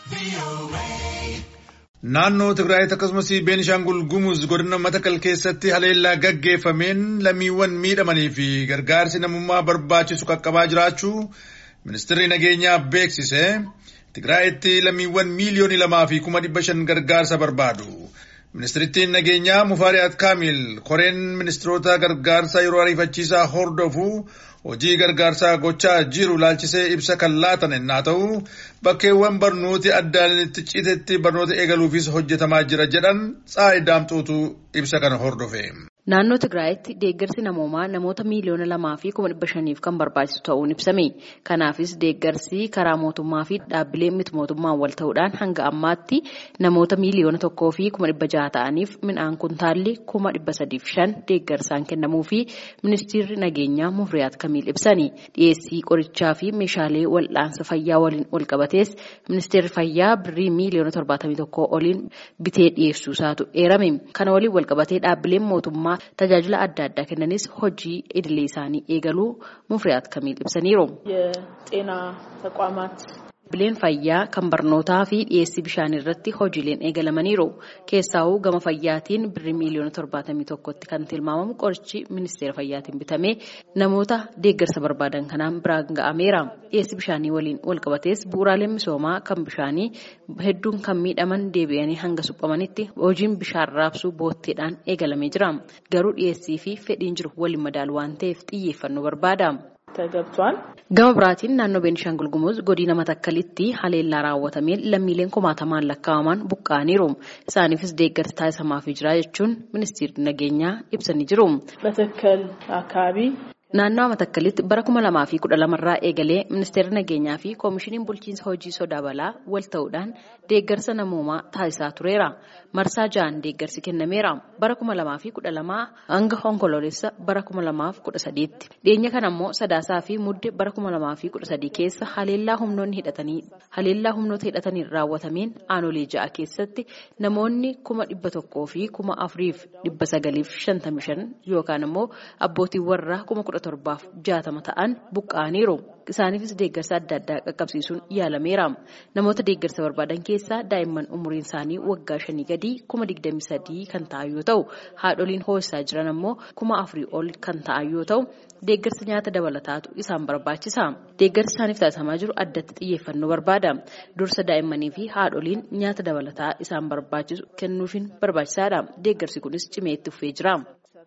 Naannoo Tigraay akkasumas Beenishaangul Gumuz godina Matakal keessatti haleellaa gaggeeffameen lammiiwwan miidhamanii fi gargaarsi namummaa barbaachisu qaqqabaa jiraachuu ministeerri nageenyaa beeksise. Tigraayitti lammiiwwan miiliyoonii lamaa fi kuma dhibba shan gargaarsa barbaadu. Ministeerittiin nageenyaa Mufaariyaat Kaamil koreen ministeerota gargaarsaa yeroo ariifachiisaa hordofu hojii gargaarsaa gochaa jiru laalchisee ibsa kan laatan ennaa ta'u bakkeewwan barnooti addaan itti citetti barnoota eegaluufis hojjetamaa jira jedhan Tsaayi Daamxuutu ibsa kana hordofe. Naannoo Tigraayitti deeggarsi namoomaa namoota miiliyoona lamaa fi kuma dhibba shaniif kan barbaachisu ta'uun ibsame. Kanaafis deeggarsi karaa mootummaa fi dhaabbilee miti mootummaan wal ta'uudhaan hanga ammaatti namoota miiliyoona tokkoo fi kuma dhibba jaha ta'aniif midhaan kuntaalli kuma dhibba sadiif shan deeggarsaan kennamuu fi ministeerri nageenyaa Mufriyaat Kamiil ibsani. Dhiyeessii qorichaa fi meeshaalee wal'aansa fayyaa waliin wal qabatees ministeerri fayyaa birrii miiliyoona torbaatamii tokkoo oliin bitee dhiyeessuusaatu eerame. Kana waliin wal qabatee dhaabbileen mootummaa tajaajila adda addaa kennanis hojii idilee isaanii eegaluu mufriyaat kamiil ibsaniiru. የጤና ተቋማት Dhaabbileen fayyaa kan barnootaa fi dhiyeessii bishaanii irratti hojiileen eegalamaniiru. Keessaawuu gama fayyaatiin birrii miiliyoona torbaatamii tokkotti kan tilmaamamu qorichi ministeera fayyaatiin bitamee namoota deeggarsa barbaadan kanaan biraan ga'ameera. Dhiyeessii bishaanii waliin walqabatees bu'uuraaleen misoomaa kan bishaanii hedduun kan miidhaman deebi'anii hanga suphamanitti hojiin bishaan raabsuu bootteedhaan eegalamee jira. Garuu dhiyeessii fi fedhiin jiru waliin madaalu waan ta'eef xiyyeeffannoo barbaada. ተገብቷል። Gama biraatiin naannoo Beenishaangul Gumuz godina Matakkalitti haleellaa raawwatameen lammiileen kumaatamaan lakkaa'aman buqqa'aniiru. Isaaniifis deeggarsi taasifamaafii jira jechuun ministeerri nageenyaa ibsanii jiru. መተከል አካባቢ Naannoo Matakkalitti bara kuma lamaa fi kudha lamarraa eegalee ministeerri nageenyaa fi koomishiniin bulchiinsa hojii sodaa balaa wal ta'uudhaan deeggarsa namoomaa taasisaa tureera. Marsaa ja'an deeggarsi kennameera. Bara kuma lamaa fi kudha lamaa hanga onkoloolessa bara kuma lamaa fi kudha sadiitti. Dhiyeenya kana immoo sadaasaa fi mudde bara kuma lamaa fi kudha sadii keessa haleellaa humnoonni hidhatanii haleellaa humnoota hidhataniin raawwatameen aanolee ja'a keessatti namoonni kuma dhibba tokkoo fi kuma afuriif dhibba sagaliif shantamii shan yookaan immoo abbootiin warraa kuma kudha torbaaf jaatama ta'an buqqa'aniiru. Isaaniifis deeggarsa adda addaa qaqqabsiisuun yaalameera. Namoota deeggarsa barbaadan keessaa daa'imman umuriin isaanii waggaa shanii gadi kuma digdamii sadii kan ta'an yoo ta'u, haadholiin hoosisaa jiran ammoo kuma afurii ol kan ta'an yoo ta'u, deeggarsa nyaata dabalataatu isaan barbaachisa. Deeggarsi isaaniif taasifamaa jiru addatti xiyyeeffannoo barbaada. Dursa daa'immanii fi haadholiin nyaata dabalataa isaan barbaachisu kennuufiin barbaachisaadha. Deeggarsi kunis cimee itti fufee jira.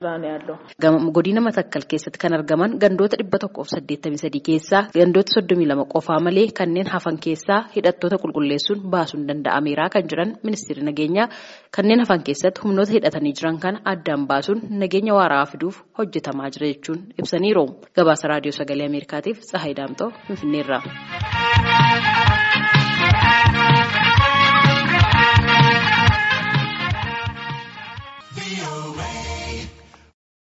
Godina Matakkal keessatti kan argaman gandoota dhibba tokkoof saddeettamii sadii keessaa gandoota soddomii lama qofaa malee kanneen hafan keessaa hidhattoota qulqulleessuun baasuun danda'ameera kan jiran ministeerri nageenyaa kanneen hafan keessatti humnoota hidhatanii jiran kana addaan baasuun nageenya waaraa fiduuf hojjetamaa jira jechuun ibsaniiru. Gabaasa raadiyoo sagalee Ameerikaatiif Tsahaay Daamtoo Finfinneerra.